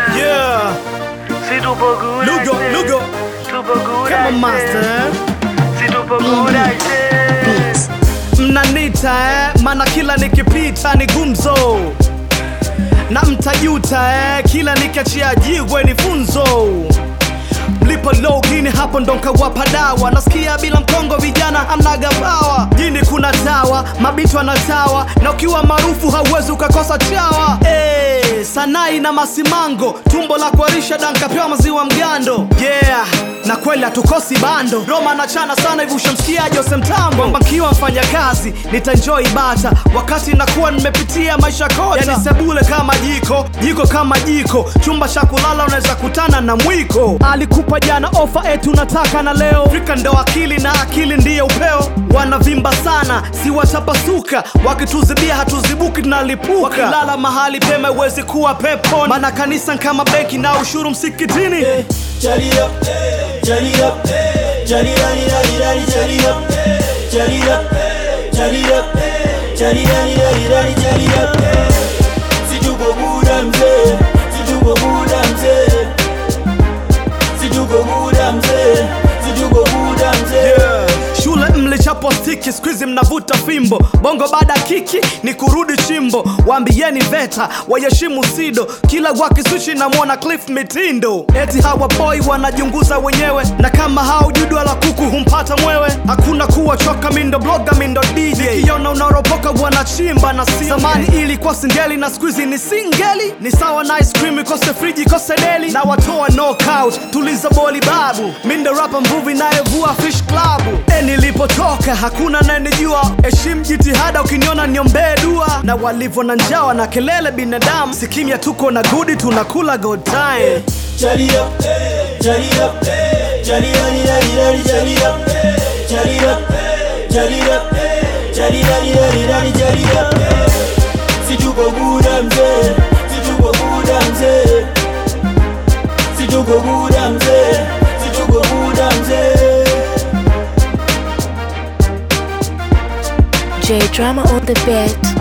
Yeah, Si tupo good Lugo, aise. Lugo, Tupo good kama aise. master eh? Si tupo good aise. Mnanita eh, mana kila nikipita ni gumzo na mtajuta eh, kila nikiachia jigwe ni funzo mlipo logini hapo ndo nkawapa dawa nasikia bila mkongo vijana amnaga pawa jini kuna tawa mabitu anatawa na ukiwa maarufu hauwezi ukakosa chawa hey, sanai na masimango tumbo la kuarisha dankapewa maziwa mgando yeah na kweli hatukosi bando roma nachana sana hivi ushamsikia jose mtambo kwamba nkiwa mfanya kazi nitanjoi bata wakati nakuwa nimepitia maisha kota yani sebule kama jiko jiko kama jiko chumba cha kulala unaweza kutana na mwiko alikupa jana ofa etu nataka na leo frika ndo akili na akili ndiye upeo wanavimba sana si watapasuka wakituzibia hatuzibuki tunalipuka wakilala mahali pema iwezi kuwa peponi mana kanisa kama benki na ushuru msikitini Jolly up, jolly up, jolly lolly lolly lolly jolly up, jolly up, jolly up, jolly lolly lolly lolly jolly up. Si tuko buda mzee, si tuko buda mzee, si tuko buda mzee, si tuko buda mzee. Yeah. shule mlichapo stiki skuizi mnavuta fimbo bongo baada ya kiki ni kurudi chimbo waambieni veta waheshimu sido kila wakisushi namwona cliff mitindo eti hawa boy wanajunguza wenyewe na kama haujudwa la kuku humpata mwewe hakuna kuwa choka mindo bloga mindo dj nikiona unaropoka wanachimba na si zamani ilikuwa singeli na skuizi ni singeli ni sawa na ice cream ikose friji ikose deli na watoa knockout tuliza boli babu mindo rapa mvuvi nayevua fish club e nilipotoka hakuna nayenijua heshimu jitihada ukiniona niombee dua na walivyo na njawa na kelele binadamu sikimya tuko na gudi tunakula good time Jolly up, jolly up, jolly lolly lolly lolly jolly up, jolly up, jolly up, jolly lolly lolly lolly jolly up. Si tuko buda mzee, si tuko buda mzee, si tuko buda mzee, si tuko buda mzee. J Drama on the beat.